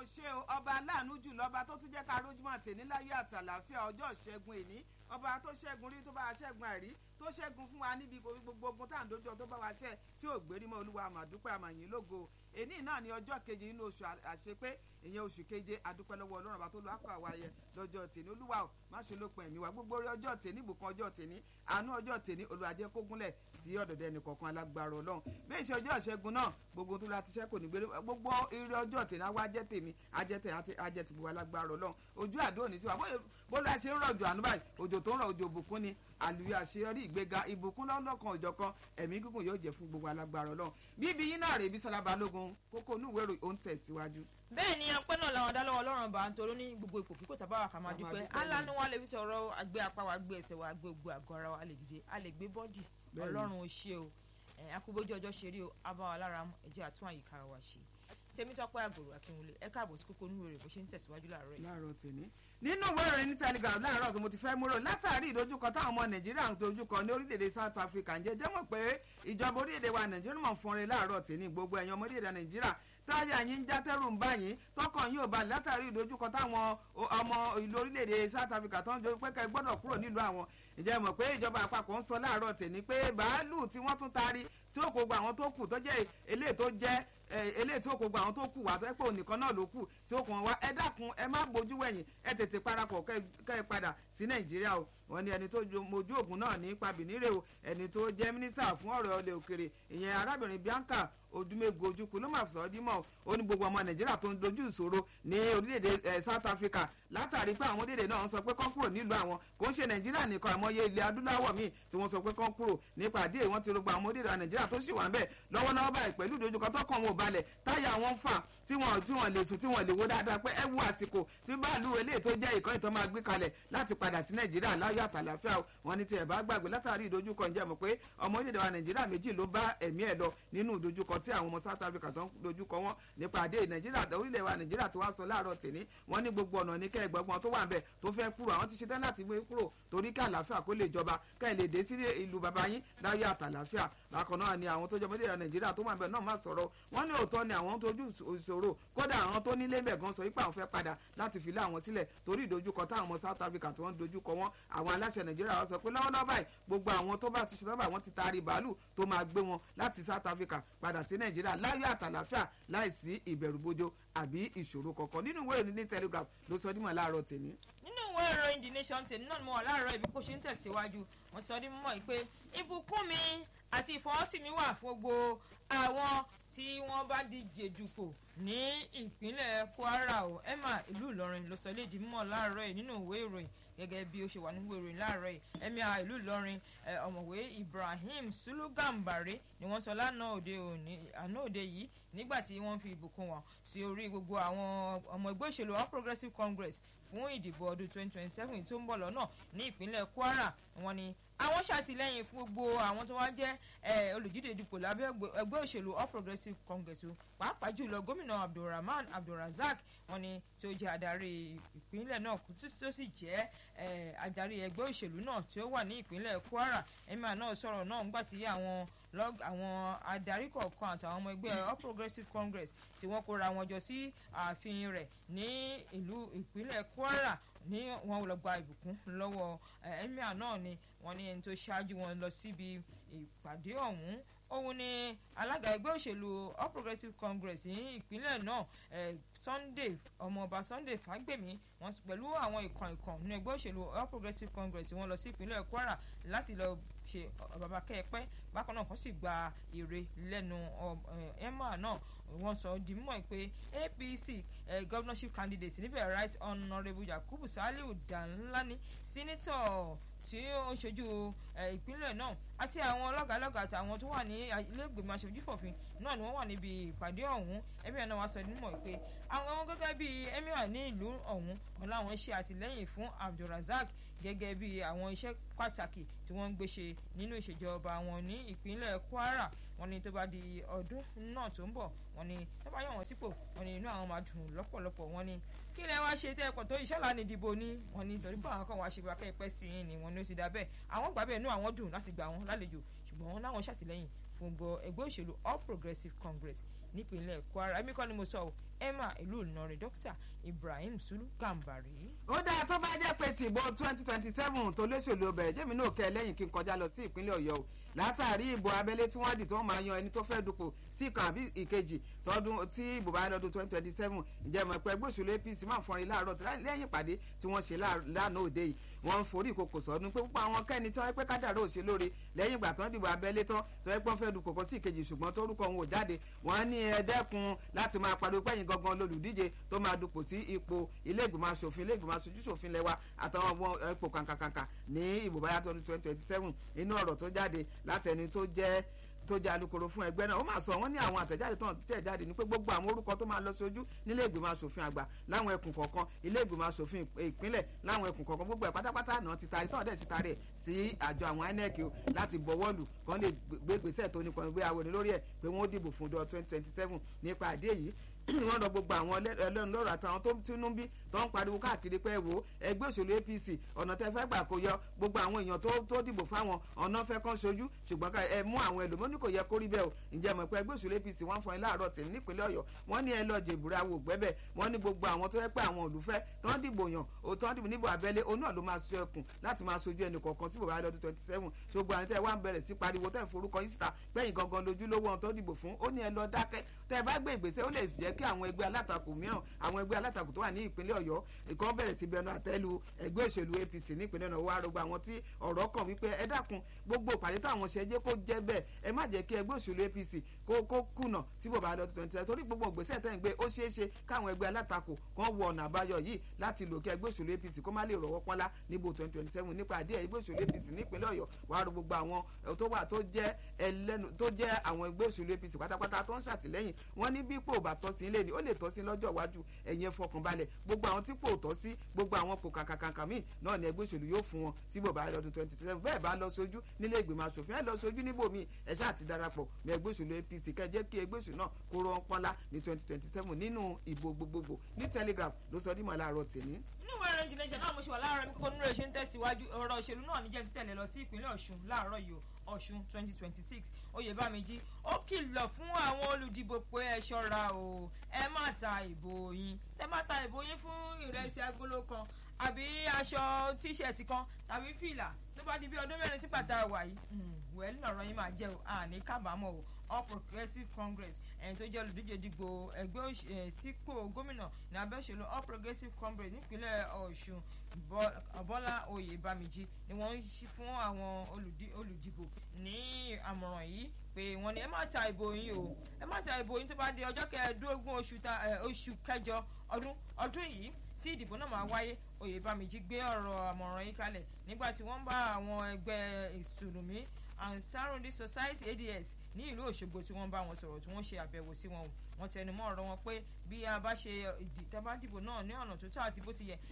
ò ṣe o ọba aláàánú jù lọ́ba tó tún jẹ́ ká rójúmọ́ tèmi láyé àtàlàáfíà ọjọ́ ìṣẹ́gun èní ọba tó ṣẹ́gun rí tó bá wa ṣẹ́gun àìrí tó ṣẹ́gun fún wa níbi gbogbo ogun tá à ń dojú tó bá wa ṣẹ́ tí ò gbérí mọ́ olúwa àmàdúpẹ́ àmàyìn lógo èní náà ni ọjọ́ keje nínú oṣù àṣepé ìyẹn oṣù keje adúpẹ́ lọ́wọ́ ọlọ́run àbá tó lọ́ àkọ́ àwáyẹ lọ́jọ́ tèmi olúwa ò má ṣe lópin ẹ̀mí wa gbogbo orí ọjọ́ tèmi ìbùkún ọjọ́ tèmi àánú ọjọ́ tèmi olùwàjẹ́ kógúnlẹ̀ sí ọ̀dọ̀dẹ ẹnìkọ̀ọ̀kan alágbára ọlọ́run bí ìṣe ọjọ́ ìṣẹ́gun náà gbogbo tó láti ṣẹ́ kò ní gbére gbogbo eré ọjọ́ tèmi àwa jẹ́ tèmi ajẹ́ tèmi ajẹ́ ti gbogbo alágbára ọlọ́run ojú àdó òní sí wa bó la ṣe ń rọ̀jò àánú báyìí òjò tó ń rọ̀ òjò òbùkún ni àlùyọ àṣeyọrí ìgbéga ìbùkún lọ́lọ́kan òjọ̀kan ẹ̀mí gígùn yóò jẹ́ fún gbogbo alágbára ọlọ́run bíbí yín náà rè bí Sọlá Balógun kókó onúwèrò ó ń tẹ̀síwájú. bẹ́ẹ̀ ni ọpẹ́ náà làwọn dá lọ́wọ́ ọlọ́run bá ń torí ní gbogbo ipò kíkò tàbá wa kà máa dúpẹ́ aláàánú wa lè fi sọ̀rọ̀ àgbẹ̀ apá wa gbé ẹsẹ̀ wa gbé gbogbo àgọ́ ara wa lè dìde a lè gbé bọ́dì ọlọ́run ó ṣe o akúbójú ọjọ́ ṣe rí o abáwa lára ẹ̀jẹ̀ àtún àyíká wa ṣe tèmítọ́pẹ́ àgòrò akínwulẹ̀ ẹ káàbọ̀ sí kókó onúwèrè bó ṣe ń tẹ̀síwájú láàárọ̀ yìí. láàárọ̀ tèmi nínú ìwé ìròyìn ní telegram láàárọ̀ tó mo ti fẹ́ múrò látàrí ìdojúkọ táwọn ọmọ nàìjíríà ń dojúkọ ní orílẹ̀-èdè south africa ń jẹ́ jẹ́mọ̀ pé ìjọba orílẹ̀-èdè wa nàìjíríà mọ̀ fún rẹ láàárọ̀ tèmi gbogbo ẹ̀yàn ọmọ orílẹ̀-èdè nàìjíríà táyà yín ń já tẹ́rù ń bá yín tọkàn yín ò bá látàrí ìdojúkọ táwọn ọmọ ìlú orílẹ̀-èdè south africa tó ń jọ pé kẹ́ gbọ́dọ̀ kúrò nílùú àwọn ìjẹ́ mọ̀ pé ìjọba àpapọ̀ ń sọ láàárọ̀ tèmi pé bàálù tí wọ́n tún taari tí ó kó gba àwọn tó kù tó jẹ́ eléyìí tó jẹ́ eléyìí tí ó kó gba àwọn tó kù wá tó ẹ pé ònìkan náà ló kù tí ó kàn wá ẹ dákun ẹ má bójú wẹ̀yìn ẹ tètè parapọ̀ kẹ́ ẹ padà sí nàìjíríà o wọ́n ní ẹni tó mojú ògùn náà ní pabìnírè o ẹni tó jẹ́ mínísítà fún ọ̀rọ̀ ilẹ̀ òkèrè ìyẹn arábìnrin Bianca odumego ojukwu ló máa sọ ọ́ dímọ̀ ó ní gbogbo ọmọ nàìjíríà tó ń dojú ìṣòro ní orílẹ̀-èdè south africa látàrí pé àwọn orílẹ̀-èdè náà ń sọ pé kán kúrò nílùú àwọn kò ń ṣe nàìjíríà nìkan àmọ́yé ilẹ̀ adúláwọ̀ míì tí wọ́n sọ pé kán kúrò nípa àdé wọn ti rògbò àwọn orílẹ̀-èdè nàìjíríà tó sì wà ń bẹ̀ lọ́wọ́lọ́wọ́ báyìí pẹ̀lú ìdojúkọ tó kàn wọn ò balẹ̀ táyà wọn fà tí wọn tí wọn lè sùn tí wọn lè wo dáadáa pé ẹ wo àsìkò tí báàlú eléyìí tó jẹ́ ìkànnì tó máa gbé kalẹ̀ láti padà sí nàìjíríà láyọ̀ àtàlàfíà wọn ní tiẹ̀ bá gbàgbé látàrí ìdojúkọ ǹjẹ́ mọ̀ pé ọmọ orílẹ̀-èdè wa nàìjíríà méjì ló bá ẹ̀mí ẹ̀ lọ nínú ìdojúkọ tí àwọn ọmọ south africa tó ń dojúkọ wọn nípa àdé nàìjíríà orílẹ̀ wa nàìjíríà tí wọ́n sọ láàárọ̀ tèmi wọ́n ní gbogbo ọ̀nà ní kẹ́ ẹ̀gbọ́n tó wà ń bẹ̀ tó fẹ́ kúrò àwọn ti ṣetán láti gbé kúrò torí kí àlàáfíà kó lè jọba kẹ́ ẹ̀ lè dé sí ìlú bàbá yín láyé àtàlàáfíà bákan náà ni àwọn tó jẹ́ ọmọdé nàìjíríà tó wà ń bẹ̀ náà má sọ̀rọ̀ wọ́n ní òótọ́ ni àwọn tójú ìṣòro kódà àwọn tó nílé bẹ̀ gan sọ wípé àwọn fẹ́ padà láti fi lé àwọn sílẹ̀ torí ìdojúkọ táwọn ọmọ south africa tí wọ́n ń dojúkọ wọn àwọn aláṣẹ nàìjíríà wọ́n sọ pé lọ́wọ́lọ́wọ́ báyìí gbogbo àwọn tó bá ti ṣe lọ́bà wọ́n ti taari bàálù tó máa gbé wọn láti south africa padà sí nàìjíríà láyọ̀ àtàlàáfíà láìsí ìbẹ̀rùbojo àbí ìṣòro kankan nínú ìwé ìròyìn ní telegraph ló sọ dímọ̀ láàárọ̀ tèmi. nínú ìwé ìròyìn the nation tèmi náà ni mo wà láàárọ̀ ibi kó ṣe ń tẹ̀síwájú wọ́n sọ dímọ̀ pé ìbùkún mi àti ìfọwọ́sí mi wà fún gbogbo àwọn tí wọ́n bá díje dupò ní ìpínlẹ̀ kwara o emma ìlú ìlọrin ló sọ léèdì mímọ́ láàárọ̀ yìí nínú ìwé ìròyìn gẹ́gẹ́ bí ó ṣe wà nínú ìròyìn láàárọ̀ yìí emir ìlú ìlọrin ọ̀mọ̀wé ibrahim sulugambare ni wọ́n sọ lánàá òde òní àná òde yìí nígbà tí wọ́n fi ìbùkún wọn sí orí gbogbo àwọn ọmọ ẹgbẹ́ òṣèlú all progressives congress fún ìdìbò ọdún 2027 tó ń bọ̀ lọ́nà ní ìpínlẹ̀ kwara wọ́n ní àwọn ṣàtìlẹ́yìn fún gbogbo àwọn tó wá jẹ́ olùdíje dupò lábẹ́ ẹgbẹ́ òṣèlú all progressives congress pàápàá jùlọ gómìnà abdulrahman abdulrazak wọ́n ní tí ó jẹ́ adarí ìpínlẹ̀ náà tó sì jẹ́ adarí ẹgbẹ́ òṣèlú náà tí ó wà ní ìpínlẹ̀ kwara emir náà sọ̀rọ̀ náà nígbà tí àwọn àwọn adarí kọ̀ọ̀kan àtàwọn ọmọ ẹgbẹ́ all progressives congress tí wọ́n kóra wọn jọ sí ààfin rẹ̀ ní ìlú ìpínlẹ̀ kwara ní wọn lọ gba ìbùkún lọ́wọ́ emir náà ni wọ́n ní ẹni tó ṣáájú wọn lọ síbi ìpàdé ọ̀hún òun ni alága ẹgbẹ́ òṣèlú all progressives congress ní ìpínlẹ̀ náà sunday ọmọọba sunday fagbemi wọn pẹ̀lú àwọn ìkan ìkan nínú ẹgbẹ́ òṣèlú all progressives congress wọn lọ sí ìpínlẹ̀ kwara láti lọ ṣe bàbá kẹ́ẹ̀pẹ́ bákan náà kó sì gba èrè lẹ́nu emma náà wọ́n sọ di mímọ̀ pé apc governorship candidate níbẹ̀ right honourable yakubu saliu danlani senator tí ó ń ṣojú ìpínlẹ̀ náà àti àwọn lọ́gàálọ́gà àti àwọn tó wà ní ilé ìgbìmọ̀ aṣojúfòfin náà ni wọ́n wà níbi ìpàdé ọ̀hún emir náà wá sọ nímọ̀ pé àwọn gẹ́gẹ́ bíi emir ní ìlú ọ̀hún wọn láwọn ṣe àtìlẹ́yìn fún abdulrasaq gẹ́gẹ́ bí àwọn iṣẹ́ pàtàkì tí wọ́n ń gbé ṣe nínú ìṣèjọba wọn ní ìpínlẹ̀ kwara wọn ni tó bá di ọdún náà tó ń bọ̀ wọn ni tó bá yàn wọ́n sípò wọn ni inú àwọn máa dùn lọ́pọ̀lọpọ̀ wọn ni kí lẹ wá ṣe tẹ ẹkọ tó iṣẹ́ lánàá ìdìbò ni wọn ni torí pé àwọn kan wá ṣe bá kẹ́ẹ̀pẹ́ sí i ni wọn ni ó ti dá bẹ́ẹ̀ àwọn gbà bẹ́ẹ̀ inú àwọn dùn láti gbà wọn lálejò ṣùgbọ́n wọn láwọn ṣàtìlẹ́yìn fún gbọ́ ẹgbẹ́ òṣèlú all progressives congress nípínlẹ̀ kwara èmi kọ́ ni mo sọ ọ́ emma ìlú ìlọrin dókítà ibrahim sulu gambari. ó dáa tó bá jẹ́ pé tìbò twenty twenty seven tó lóṣèlú ọbẹ̀ jẹ́mi náà kẹ́ lẹ́yìn kí n kọjá lọ sí ìpínlẹ̀ ọ̀yọ́ o látàrí ìbò abẹ́lé tí wọ́n dì tí wọ́n máa yan ẹni tó fẹ́ dupò sí ìkan àbí ìkejì tọdún tí ìbò bá lọ́dún twenty twenty seven ǹjẹ́ mọ̀ pé ẹgbẹ́ òṣèlú apc máa ń fọrin láàárọ̀ tí lẹ́yìn ìpàdé tí wọ́n ṣe lánàá òde yìí wọ́n ń forí ìkòkò sọ́dún pé púpọ̀ àwọn kẹ́ni tí wọ́n pẹ́ kádàrá òṣèlú lóore lẹ́yìn ìgbà tán dìbò abẹ́lé tán tó yẹ pé wọ́n fẹ́ dupò kan sí ìkejì ṣùgbọ́n torúkọ wọn ò jáde wọ́n ní ẹ dẹ́kun láti máa pariwo pẹ́yìn gangan lolùdíje tó máa dupò sí ipò ilé ìgbìmọ̀ asòfin ilé ìgbìmọ̀ aṣojú ṣòfin lẹ́wà àtàwọn ọmọ ipò kàǹkàǹkà ní ìbò báyà tó ní twenty twenty seven inú ọ̀rọ̀ tó jáde láti ẹni tó jẹ́ tó jẹ́ alukoro fún ẹgbẹ́ náà ó máa sọ wọ́n ní àwọn àtẹ̀jáde tó ń tẹ̀ jáde ní pé gbogbo àwọn orúkọ tó máa lọ sójú nílé ìgbìmọ̀ asòfin àgbà láwọn ẹkùn kọ̀ọ̀kan ilé ìgbìmọ̀ asòfin ìpínlẹ̀ láwọn ẹkùn kọ̀ọ̀kan gbogbo ẹ̀ pátápátá náà ti taari tọ́ọ̀dẹ̀ ti taari ẹ̀ sí àjọ àwọn inec o láti bọ̀wọ́lù kan lè gbé gbèsè tó nípa ìgbé àwọn lórí ẹ̀ pé wọ́n dìbò fún ọdún twenty twenty seven nípa àdé yìí wọ́n lọ gbogbo àwọn ẹlẹ́nu lọ́rọ̀ àtàwọn tó tínú bí tó ń pariwo káàkiri pé wo ẹgbẹ́ òṣèlú apc ọ̀nà tẹ́ fẹ́ gbà kó yọ gbogbo àwọn èèyàn tó dìbò fáwọn ọ̀nà fẹ́ kán ṣojú ṣùgbọ́n ẹ mú àwọn ẹlòmọ́ní kò yẹ kó rí bẹ́ẹ̀ o ǹjẹ́ mọ̀ pé ẹgbẹ́ òṣèlú apc wọ́n fọyín láàárọ̀ tì nípínlẹ̀ ọ̀yọ́ wọ́n ní ẹ lọ jèbúra wò gbẹ́bẹ̀ wọ́n ní gbogbo àwọn tó yẹ pé àwọn olùfẹ́ tó ń dìbò yàn ó tó ń dìbò níbo abẹ́lé òun náà ló máa ṣe ẹkùn láti máa ṣojú ẹnì kọ̀ọ̀kan tí bòbá lọ́dún twenty seven ṣùgbọ́n àwọn tẹ́ wá ń bẹ̀rẹ̀ sí pariwo tẹ́ ń forúkọ yín síta gbẹ̀yìn gangan lójúlówó ohun tó dìbò fún ó ní ẹ lọ dákẹ́ tẹ́ bá gbé ìgbésẹ̀ ó lè jẹ́ kí àwọn ẹgbẹ́ alátakò mìíràn àwọn ẹgbẹ́ alátakò tó wà ní ìpínlẹ̀ ọ̀yọ́ ìkan bẹ̀rẹ̀ sí bẹnu àtẹ́lu ẹgbẹ́ òṣèlú apc nípínlẹ̀ náà wá rògbò àwọn tí ọ̀rọ̀ kàn wípé ẹ dákun gbogbo ìpàdé táwọn ṣe jẹ́ kó jẹ́ bẹ́ẹ̀ ẹ má jẹ́ kí ẹgbẹ́ òṣèlú apc kó kó kùnà tí bò bá lọ tó twenty torí gbogbo ìgbésẹ̀ tẹ́ ń gbé ó ṣeé ṣe káwọn ẹgbẹ́ alátakò kan wọ ọ̀nà àbáyọ yìí láti lò kí ẹgbẹ́ òṣèlú apc kó má lè rọwọ́ pọ́nlá níbo twenty twenty seven nípa àdé ẹgbẹ́ òṣèlú apc nípínlẹ̀ ọ̀yọ́ wá rò gbogbo àwọn tó wà tó jẹ́ ẹlẹ́nu tó jẹ́ àwọn ẹgbẹ́ òṣèlú apc pátápátá tó ń ṣàtìlẹ́yìn wọ́n ní bí pò bá tọ́ sí ilé ni ó lè tọ́ sí lọ́jọ́ iwájú ẹ̀yin ẹ fọkànbalẹ̀ gbogbo àwọn tí kò tọ́ sí gbogbo àwọn kò kàkàkàkà míì náà ni ẹgbẹ́ òṣèlú yóò fún wọn tí bò bá lọ́dún twenty twenty seven bẹ́ẹ̀ bá lọ sójú nílé ìgbìmọ̀ asòfin ẹ lọ sójú níbò míì ẹ ṣáà ti darapọ̀ mọ́ ẹgbẹ́ òṣèlú apc kẹjẹ́ kí ẹgbẹ́ òṣèlú náà kó rọ pọ́nlá ní twenty twenty seven nínú ìbò gbogbogbò ní telegraph ló sọ dímọ̀ láàárọ̀ tèmi. nínú ìwé ìròyìn jìnnà náà mo ṣe wà láàárọ̀ bí kò nínú rẹ̀ ṣe ń tẹ̀síwájú ọ̀rọ̀ òṣèlú náà níjẹ́ ti tẹ̀lé lọ sí ìpínlẹ̀ ọ̀ṣun láàárọ̀ yìí ọ̀ṣun twenty twenty six oyèbámijì ó kìlọ̀ fún àwọn olùdìbò pé ẹ ṣọ́ra o ẹ má ta ìbò yín ẹ má ta ìbò yín fún ìrẹsì agolo kan àbí aṣọ tíṣẹ̀tì kan tàbí fìlà tó bá di bí ọdún mẹ́rin sígbà tá a wà yìí wẹ́ẹ́lì lọ́rọ̀ yín máa jẹ́ o àní kábàámọ̀ o all progressive congress ẹni tó jẹ́ olùdíje dìgbò ẹgbẹ́ sípò gómìnà ní abẹ́ òṣèlú all progressive congress nípínlẹ̀ ọ̀ṣun bọ́lá oyèbámijì ni wọ́n ń ṣí fún àwọn olùdìbò ní àmọ̀ràn yìí pé wọ́n ní ẹ má ta ìbò yín o ẹ má ta ìbò yín tó bá di ọjọ́ kẹẹ̀ẹ́dógún oṣù kẹjọ ọdún ọdún yìí tí ìdìbò náà máa wáyé oyèbámijì gbé ọ̀rọ̀ àmọ̀ràn yìí kalẹ̀ nígbà tí wọ́n ń bá àwọn ẹgbẹ́ ìsùlùmí ansarudi society ads ní ìlú òṣogbo tí wọ́n bá wọn sọ̀rọ̀ tí wọ́n ṣe àbẹ̀wò sí wọn wọ́n tẹnu mọ́ ọ̀rọ̀ wọn pé bí a bá ṣe ìdìtẹ́bádìbò náà ní ọ̀nà tó tọ́ àti bó ti yẹ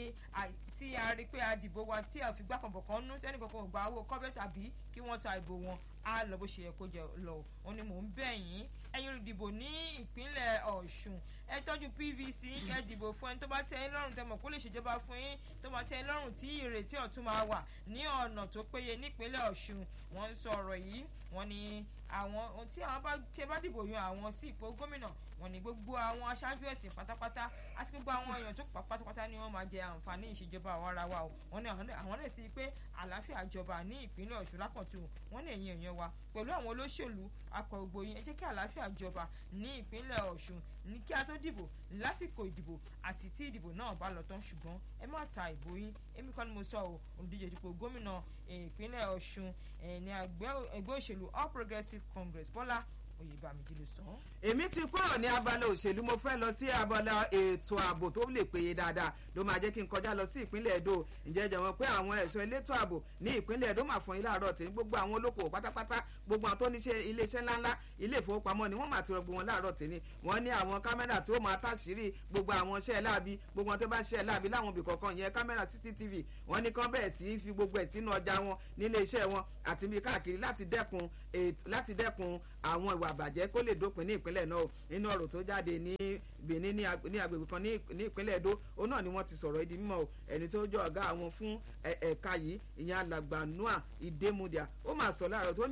tí a rí pé a dìbò wa tí a fi gbá kànbọ̀ kan nú tẹ́nì kankan ò gba owó kọ́bẹ́ tàbí kí wọ́n ta ìbò wọn á lọ bó ṣe yẹ kó jẹ lọ wọn ni mò ń bẹ̀ yín ẹ̀yin olùdìbò ní ìpínlẹ̀ ọ̀ṣun ẹ tọ́jú pvc ẹ dìbò fún ẹni tó bá tẹ́ ẹ lọ́rùn tẹ́ mọ̀ kó lè ṣèjọba fún yín tó bá tẹ́ ẹ lọ́rùn tí ìrètí ọ̀tún máa wà ní ọ̀nà tó péye nípínlẹ̀ ọ̀ṣun wọ́n ń sọ ọ̀rọ̀ yìí wọ́n ní àwọn tí àwọn bá tí ẹ bá dìbò yan àwọn sí ipò gómìnà wọ́n ní gbogbo àwọn aṣáájú ẹ̀sìn pátápátá àti gbogbo àwọn èèyàn tó pa pátápátá ni wọ́n máa jẹ àǹfààní ìṣèjọba àwọn ara wa o wọ́n ní àwọn náà sí pé àlàáfíà jọba ní ìpínlẹ̀ ọ̀ṣun lápọ̀tù wọ́n ní ẹ̀yìn èèyàn wa pẹ̀lú àwọn olóṣèlú akọ̀gbò yín ẹ jẹ́ kí àlàáfíà jọba ní ìpínlẹ̀ ọ̀ṣun ní kí a tó dìbò lásìkò ìdìbò àti tí ìdìbò náà bá lọ tán ṣùgbọ́n ẹ má ta ìbò yín èmi kọ́ ni mo sọ ọ́ olùdíje dípò gómìnà ìpínlẹ̀ ọ̀ṣun ní ẹgbẹ́ òṣèlú all progressives congress bọ́lá oyèbámijì ló sọ. èmi ti kúrò ní abala òṣèlú mo fẹ́ lọ sí abala ètò ààbò tó lè péye dáadáa ló máa jẹ́ kí n kọjá lọ sí ìpínlẹ̀ èdò ǹjẹ́ jẹ́ wọn pé àwọn ẹ̀ṣọ́ elétò ààbò ní ìpínlẹ̀ èdò máa fún yín láàárọ̀ tí gbogbo àwọn olókoòwò pátápátá gbogbo àwọn tó ní iléeṣẹ́ ńláńlá ilé ìfowópamọ́ ni wọ́n máa ti rọgbọ wọn láàárọ̀ tí ni wọ́n ní àwọn kámẹ́rà tí ó máa tàṣírí gbogbo àwọn iṣẹ́ láabi gbogbo wọn tó bá ṣiṣẹ́ láabi láwọn ibì kọ̀ọ̀kan yẹn kámẹ́rà cctv wọ́n ní kán bẹ̀rẹ̀ sí í fi gbogbo ẹ̀ sínú ọjà wọn nílé iṣẹ́ wọn àti bí káàkiri láti dẹ́kun láti dẹ́kun àwọn ìwà àbàjẹ́ kó lè dópin ní ìpínlẹ̀ náà nínú ọ̀rọ̀ tó jáde ní benin ní agbègbè kan ní ìpínlẹ̀ èdò òun náà ni wọ́n ti sọ̀rọ̀ ìdí mímọ́ ẹni tó jọ ọ̀gá àwọn fún ẹ̀ka yìí ìyẹn alàgbà noah ìdèmùdíà ó máa sọ láàárọ̀ tó ní gbogbo àwọn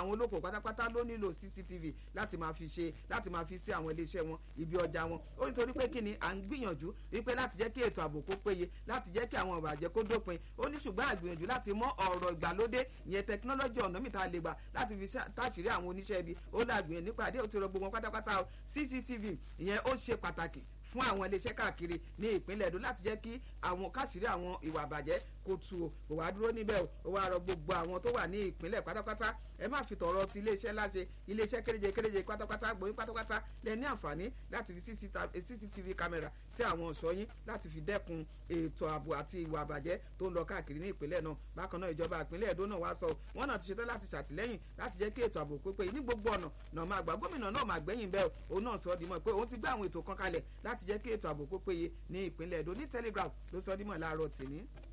àwọn olóko pátápátá ló nílò cctv láti máa fi ṣe láti máa fi sí àwọn iléeṣẹ́ wọn ibi ọjà wọn ó nítorí pé kí ni à ń gbìyànjú wípé láti jẹ́ kí ètò ààbò kó péye láti jẹ́ kí àwọn ìbàjẹ́ kó dópin ó ní ṣùgbọ́n àgbìyànjú láti mọ ọ̀rọ̀ ìgbàlódé ìyẹn tẹkinọ́lọ́jì ọ̀nà mìta lè gbà láti fi táṣìírí àwọn oníṣẹ́ ibi ó lágbìyànjú nípàdé ó ti rọ gbogbo wọn pátápátá cctv ìyẹn ó ṣe pàtàkì fún àwọn iléeṣẹ́ káàkiri ní ìpínlẹ̀ Èdó láti jẹ́ kí àwọn káṣírí àwọn ìwà àbàjẹ́ kó tu o kò wá dúró níbẹ̀ o ó wá rọ gbogbo àwọn tó wà ní ìpínlẹ̀ pátápátá ẹ má fi tọ̀rọ̀ ti iléeṣẹ́ láṣẹ iléeṣẹ́ kéréje kéréje pátápátá gbòyìn pátápátá lẹ ní àǹfààní láti fi cctv kámẹ́rà sí àwọn ọ̀ṣọ́ yín láti fi dẹ́kun ètò ààbò àti ìwà àbàjẹ́ tó ń lọ káàkiri ní ìpínlẹ̀ náà bákan náà ìjọba ìpínlẹ̀ Èdó náà wá sọ wọn náà ti ṣetán láti ṣàtìlẹ́yìn láti jẹ́ kí ètò ààbò pípé ní gbogbo ọ̀nà náà máa gbà gómìnà náà máa gbẹ̀yìn bẹ́ẹ̀ òun náà sọ ọ́ dìímọ̀ pé òun ti gbé àwọn ètò kan kalẹ̀ láti jẹ́ kí ètò ààbò kó péye ní ìpínlẹ̀ Èdó ní Telegraph ló sọ ọ́ dìímọ̀ láàárọ̀ tìní.